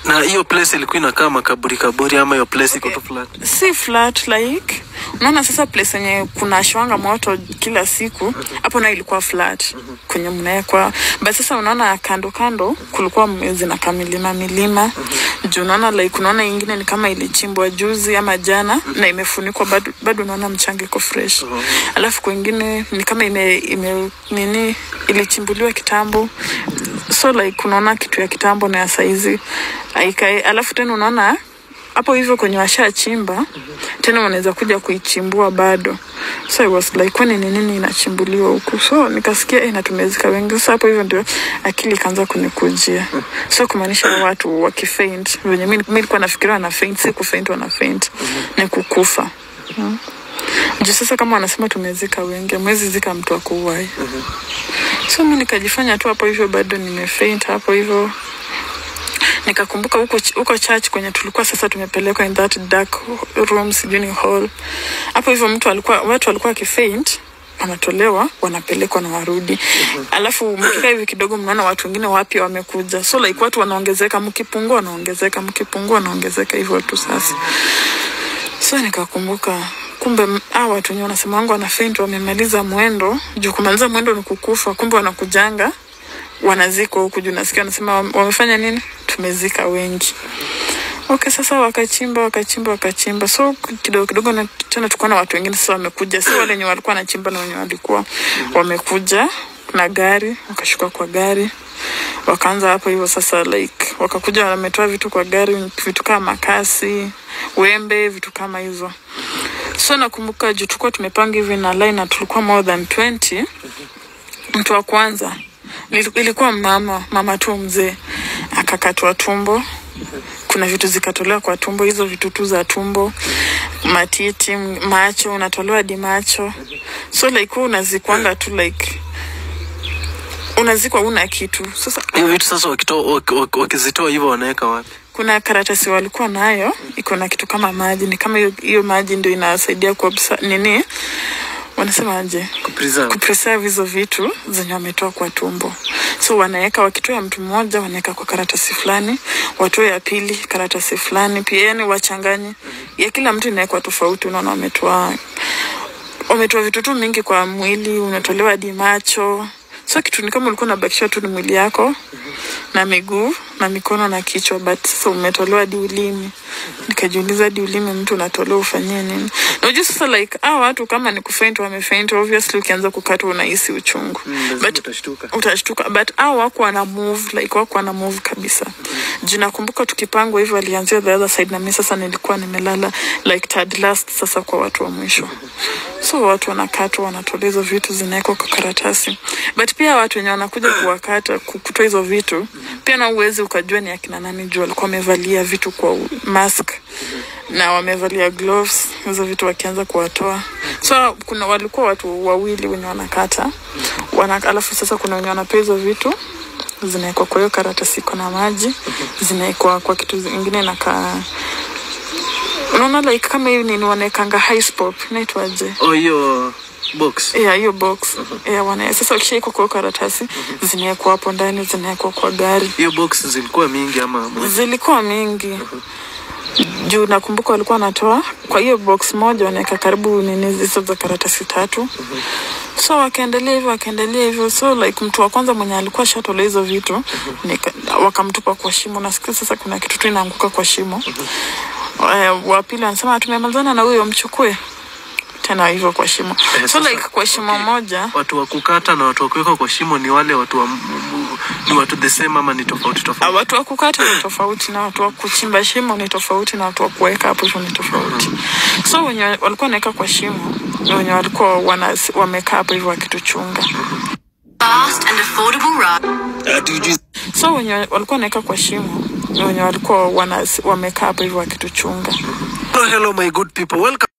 na hiyo place ilikuwa inakaa makaburi kaburi ama hiyo place iko tu flat si flat like unaona sasa place yenye kuna shwanga moto kila siku hapo nayo ilikuwa flat kwenye mnawekwa but sasa unaona kando kando kulikuwa m- zinakaa milima milima juu unaona like unaona ingine ni kama ilichimbwa juzi ama jana na imefunikwa bado bado unaona mchanga iko fresh alafu kwengine ni kama ime, ime nini ilichimbuliwa kitambo so like unaona kitu ya kitambo na ya saizi aikai alafu tena unaona hapo hivyo kwenye washachimba tena wanaweza kuja kuichimbua bado so I was like kwani ni nini inachimbuliwa huku so nikasikia eh, natumezika wengi sasa hapo hivyo ndio akili ikaanza kunikujia so kumaanisha watu wakifaint venye mi mi nilikuwa nafikiria wana faint si kufaint wana faint ni kukufa mm. juu sasa kama wanasema tumezika wengi mwezi zika mtu akuuai so mi nikajifanya tu hapo hivyo bado nimefaint hapo hivyo nikakumbuka huko ch- huko church kwenye tulikuwa sasa tumepelekwa in that dark room sijui ni hall hapo hivyo mtu alikuwa watu walikuwa wakifaint wanatolewa wanapelekwa na warudi alafu mkikaa hivi kidogo mnaona watu wengine wapya wamekuja so like watu wanaongezeka mkipungua wanaongezeka mkipungua wanaongezeka hivyo tu sasa so nikakumbuka kumbe m- hawa watu wenye wanasema wangu wana faint wamemaliza mwendo juu kumaliza mwendo ni kukufa kumbe wanakujanga wanazikwa huku juu nasikia wanasema wame- wamefanya nini tumezika wengi okay sasa wakachimba wakachimba wakachimba so kidogo kidogo na tena tukuwa na watu wengine sasa wamekuja si wale wenye walikuwa wanachimba na wenye walikuwa wamekuja na gari wakashuka kwa gari wakaanza hapo hivyo sasa like wakakuja wametoa vitu kwa gari vitu kama makasi wembe vitu kama hizo so nakumbuka juu tulikuwa tumepanga hivi na line na tulikuwa more than 20 mtu wa kwanza nili- ilikuwa mama mama tu mzee akakatwa tumbo kuna vitu zikatolewa kwa tumbo hizo vitu tu za tumbo matiti m- macho unatolewa hadi macho so like wewe unazikwanga tu like unazikwa una kitu sasa hiyo vitu sasa wakito- waki- waki- wakizitoa hivyo wanaweka wapi kuna karatasi walikuwa nayo iko na kitu kama maji ni kama hiyo- hiyo maji ndio inasaidia kuabsa nini wanasemaje kupreserve kupreserve hizo vitu zenye wametoa kwa tumbo so wanaweka wakitoa ya mtu mmoja wanaweka kwa karatasi fulani watoe ya pili karatasi fulani pia yani wachanganye ya kila mtu inawekwa tofauti unaona wametoa wametoa vitu tu mingi kwa mwili unatolewa hadi macho so kitu ni kama ulikuwa unabakisha tu ni mwili yako na miguu na mikono na kichwa but sasa umetolewa hadi ulimi nikajiuliza hadi ulimi mtu unatolewa ufanyie nini najua sasa like ah watu kama ni kufaint wamefaint obviously ukianza kukatwa unahisi uchungu lazima but utashtuka. utashtuka but au wako wana move like wako wana move kabisa juu nakumbuka tukipangwa hivyo alianzia the other side na mimi sasa nilikuwa nimelala like third last sasa kwa watu wa mwisho so watu wanakatwa wanatolewa hizo vitu zinawekwa kwa karatasi but pia watu wenye wanakuja kuwakata ku- kutoa hizo vitu pia na uwezi ukajua ni akina nani juu walikuwa wamevalia vitu kwa u- mask na wamevalia gloves hizo vitu wakianza kuwatoa so kuna walikuwa watu wawili wenye wanakata wana, alafu sasa kuna wenye wanatoa hizo vitu zinawekwa kwa hiyo karatasi iko na maji zinawekwa kwa kitu ingine nakaa unaona like kama hivi nini wanaekanga high pop inaitwaje oh hiyo box yeah, hiyo box yeah, wana sasa ukishaikwa kwa hiyo karatasi zinawekwa hapo ndani zinawekwa kwa gari hiyo box zilikuwa mingi ama zilikuwa mingi juu nakumbuka walikuwa wanatoa kwa hiyo box moja wanaweka karibu nini hizo za karatasi tatu so wakaendelea hivyo wakaendelea hivyo so like mtu wa kwanza mwenye alikuwa shatola hizo vitu nika- wakamtupa kwa shimo nasikia sasa kuna kitu tu inaanguka kwa shimo Eh, wa pili anasema tumemalizana na huyo mchukue tena hivyo kwa shimo Eh, so sasa- like kwa shimo moja watu wa kukata na watu wa kuweka kwa shimo ni wale watu wa m- m- ni watu the same ama ni tofauti Ah, tofauti watu wa kukata ni tofauti na watu wa kuchimba shimo ni tofauti na watu wa kuweka hapo hivyo ni tofauti so wenye walikuwa wanaweka kwa shimo ni wenye walikuwa wana, wamekaa hapo hivyo wakituchunga Fast and affordable ride. so wenye walikuwa wanaweka kwa shimo ni wenye walikuwa wana, wamekaa hapo hivyo wakituchunga hello, hello my good people welcome